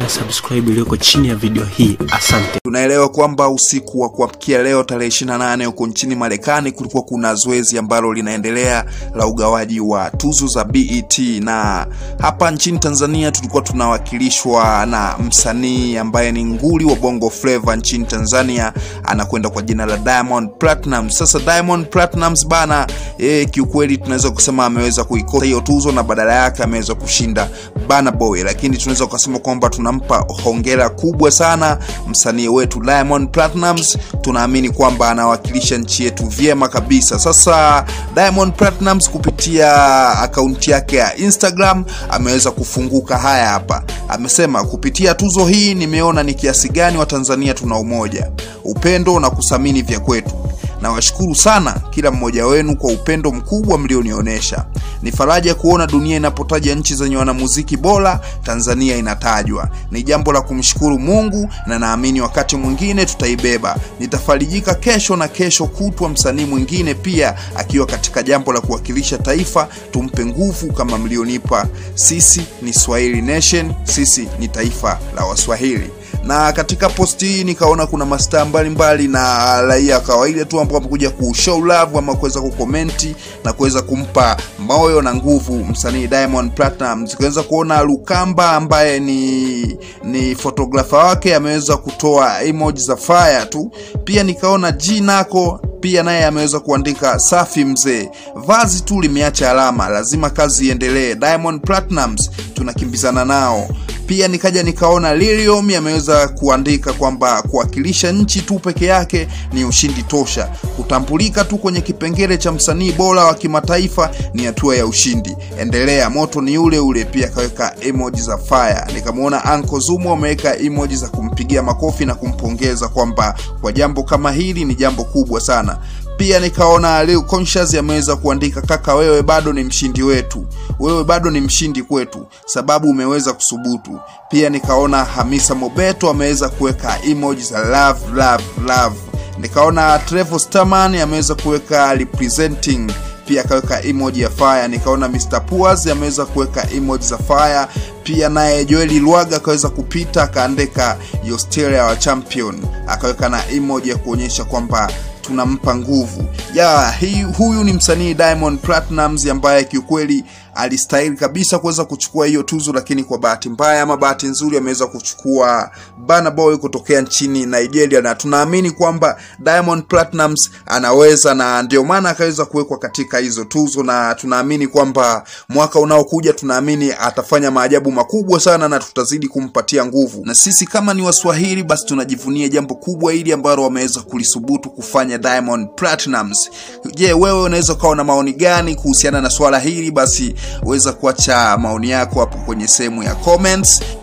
na subscribe iliyoko chini ya video hii. Asante. Tunaelewa kwamba usiku wa kuamkia leo tarehe 28 huko nchini Marekani kulikuwa kuna zoezi ambalo linaendelea la ugawaji wa tuzo za BET, na hapa nchini Tanzania tulikuwa tunawakilishwa na msanii ambaye ni nguli wa Bongo Flava nchini Tanzania, anakwenda kwa jina la Diamond Platnumz. Sasa Diamond Platnumz bana, eh, kiukweli tunaweza kusema ameweza kuikosa hiyo tuzo na badala yake ameweza kushinda Burna Boy, lakini tunaweza kusema kwamba tunampa hongera kubwa sana msanii wetu Diamond Platnumz. Tunaamini kwamba anawakilisha nchi yetu vyema kabisa. Sasa Diamond Platnumz kupitia akaunti yake ya Instagram ameweza kufunguka haya hapa. Amesema kupitia tuzo hii nimeona ni kiasi gani Watanzania tuna umoja, upendo na kuthamini vya kwetu. Nawashukuru sana kila mmoja wenu kwa upendo mkubwa mlionionyesha. Ni faraja kuona dunia inapotaja nchi zenye wanamuziki bora, Tanzania inatajwa. Ni jambo la kumshukuru Mungu na naamini wakati mwingine tutaibeba. Nitafarijika kesho na kesho kutwa, msanii mwingine pia akiwa katika jambo la kuwakilisha taifa. Tumpe nguvu kama mlionipa. Sisi ni Swahili Nation, sisi ni taifa la Waswahili na katika posti hii nikaona kuna mastaa mbalimbali na raia kawaida tu ambao wamekuja kushow love ama kuweza kukomenti na kuweza kumpa moyo na nguvu msanii Diamond Platnumz. Tukaweza kuona Lukamba ambaye ni ni fotografa wake ameweza kutoa emoji za fire tu. Pia nikaona G nako pia naye ameweza kuandika safi mzee, vazi tu limeacha alama, lazima kazi iendelee. Diamond Platnumz tunakimbizana nao pia nikaja nikaona Lilium ameweza kuandika kwamba kuwakilisha nchi tu peke yake ni ushindi tosha. Kutambulika tu kwenye kipengele cha msanii bora wa kimataifa ni hatua ya ushindi. Endelea, moto ni ule ule. Pia akaweka emoji za fire. Nikamwona Anko Zumo ameweka emoji za kumpigia makofi na kumpongeza kwamba kwa jambo kama hili ni jambo kubwa sana. Pia nikaona Leo Conscious ameweza kuandika kaka, wewe bado ni mshindi wetu, wewe bado ni mshindi kwetu, sababu umeweza kusubutu. Pia nikaona Hamisa Mobeto ameweza kuweka emoji za love love love. Nikaona Trevor Stamman ameweza kuweka representing pia akaweka emoji ya fire. Nikaona Mr Puas ameweza kuweka emoji za fire. Pia naye Joel Lwaga akaweza kupita akaandika your still our champion, akaweka na emoji ya kuonyesha kwamba tunampa nguvu ya hii. Huyu ni msanii Diamond Platnumz ambaye kiukweli alistahili kabisa kuweza kuchukua hiyo tuzo, lakini kwa bahati mbaya ama bahati nzuri ameweza kuchukua Burna Boy kutokea nchini Nigeria, na tunaamini kwamba Diamond Platnumz anaweza, na ndio maana akaweza kuwekwa katika hizo tuzo, na tunaamini kwamba mwaka unaokuja, tunaamini atafanya maajabu makubwa sana, na tutazidi kumpatia nguvu. Na sisi kama ni Waswahili, basi tunajivunia jambo kubwa hili ambalo wameweza kulisubutu kufanya Diamond Platnumz. Je, wewe unaweza ukawa na maoni gani kuhusiana na swala hili? Basi weza kuacha maoni yako hapo kwenye sehemu ya comments.